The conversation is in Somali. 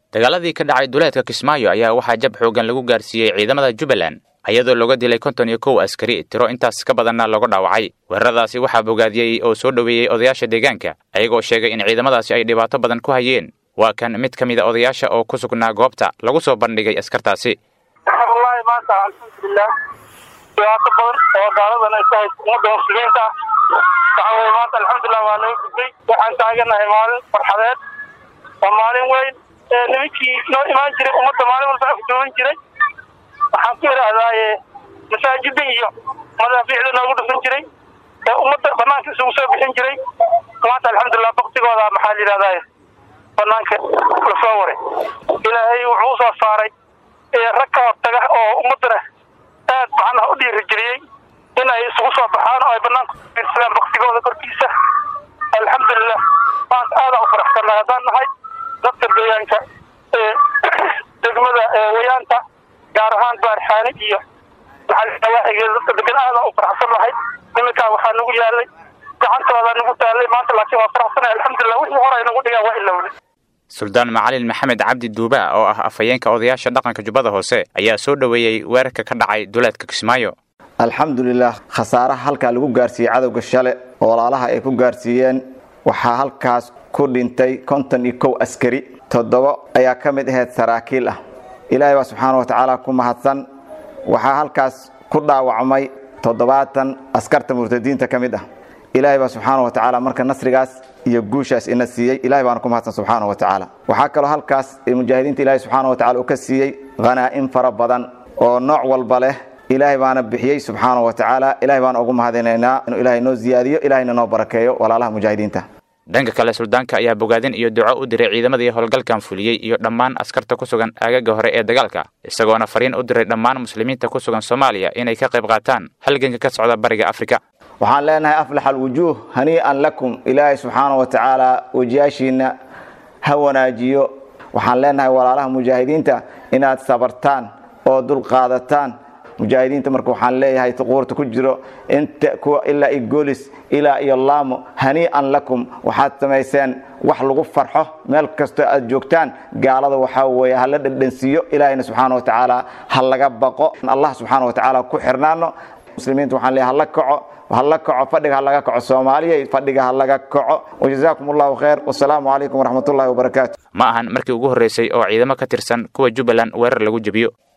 dagaaladii ka dhacay duleedka kismaayo ayaa waxaa jab xoogan lagu gaarsiiyey ciidamada jubbaland iyadoo looga dilay konton iyo kow askari tiro intaas ka badanna looga dhaawacay weeraradaasi waxaa bogaadiyey oo soo dhoweeyey odayaasha deegaanka ayagoo sheegay in ciidamadaasi ay dhibaato badan ku hayeen waa kan mid ka mid a odayaasha oo ku sugnaa goobta lagu soo bandhigay askartaasi wallaahi maanta alxamdulilah dhibaato badan oo gaaladan ay ku hayso ummadda muslimiinta ah waxa weye maanta alxamdulilah waa naga gudbay waxaan taaganahay maalin farxadeed waa maalin weyn ee nimankii noo imaan jiray ummadda maalin walba afduuban jiray waxaan ku idhaahdaaye masaajida iyo madaafiicda noogu dhufan jiray ee ummadda banaanka isugu soo bixin jiray maanta alxamdulilah baktigooda maxaa la yidhahdaaye banaanka lasoo waray ilaahay wuxuu usoo saaray rag ka hortaga oo ummaddana aad macnaha u dhiirigeliyey in ay isugu soo baxaan oo ay banaanka ufiirsadaan baktigooda korkiisa alxamdulilah maanta aadaan u faraxsannahay haddaan nahay dadka deegaanka ee degmada wayaanta gaar ahaan baarxaani iyo maxaawaaxigeeda dadka degan aadaan u faraxsan nahay niminkaa waxaa nagu yaalay gacantooda nagu taalay maanta laakiin waa faraxsanahay alxamdulilah wixii hore ay nagu dhigaan waa ilowle suldaan macalin maxamed cabdi duuba oo ah afhayeenka odayaasha dhaqanka jubbada hoose ayaa soo dhoweeyey weerarka ka dhacay duleedka kismaayo alxamdulilah khasaaraha halkaa lagu gaarsiiyey cadowga shale oo walaalaha ay ku gaarsiiyeen waxaa halkaas ku dhintay konton iyo kow askari toddobo ayaa ka mid ahayd saraakiil ah ilaahay baa subxaana wa tacaala ku mahadsan waxaa halkaas ku dhaawacmay toddobaatan askarta murtadiinta ka mid ah ilaahay baa subxaana wa tacaala marka nasrigaas iyo guushaas ina siiyey ilahay baana ku mahadsan subxaana wa tacaala waxaa kaloo halkaas mujaahidiinta ilahay subxaana wa tacala uu ka siiyey khanaa'in fara badan oo nooc walba leh ilaahay baana bixiyey subxaana wa tacaala ilahay baana ugu mahadinaynaa inuu ilaahay noo ziyaadiyo ilahayna noo barakeeyo walaalaha mujaahidiinta dhanka kale suldaanka ayaa bogaadin iyo duco u diray ciidamadii howlgalkan fuliyey iyo dhammaan askarta ku sugan aagaga hore ee dagaalka isagoona fariin u diray dhammaan muslimiinta ku sugan soomaaliya inay ka qayb qaataan halganka ka socda bariga afrika waxaan leenahay aflax alwujuuh hanii'an lakum ilaahay subxaana wa tacaala wejiyaashiina ha wanaajiyo waxaan leenahay walaalaha mujaahidiinta inaad sabartaan oo dulqaadataan mujaahidiinta marka waxaan leeyahay tuquurta ku jiro inta kuwa ilaa iyo goolis ilaa iyo laamo hanii'an lakum waxaad samayseen wax lagu farxo meel kastoo aad joogtaan gaalada waxaa weeye ha la dhadhansiiyo ilaahayna subxaana wa tacaala ha laga baqo allah subxaana wa tacaala ku xirnaano muslimiinta waxaan leeyahay hala kaco hala kaco fadhiga ha laga kaco soomaaliya fadhiga ha laga kaco wajazaakum allahu khayr wasalaamu calaykum waraxmat ullahi wabarakaatu ma ahan markii ugu horreysay oo ciidamo ka tirsan kuwa jubbaland weerar lagu jebiyo